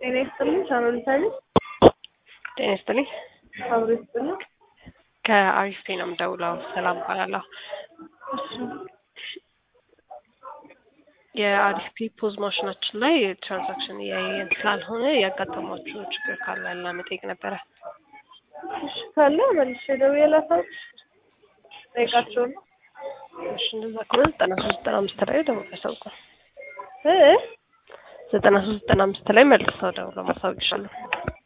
ጤና ይስጥልኝ ሻሮን ታዲስ ጤና ይስጥልኝ። አብሮ ይስጥልኝ። ከአሪፍ ነው የምደውለው። ሰላም እባላለሁ። የአሪፍ ፖዝ ማሽናችን ላይ ትራንዛክሽን እያየን ስላልሆነ ያጋጠሟችሁ ችግር ካለ ለመጠየቅ ነበረ። እሺ ካለ መልሼ ደውዬ ላሳውቅሽ ጠይቃቸው ነው እሺ እንደዛ ከሆነ ዘጠና ሶስት ዘጠና አምስት ላይ ደውሎ ያሳውቁን። እ ዘጠና ሶስት ዘጠና አምስት ላይ መልሰው ደውሎ ማሳወቅ ይሻላል።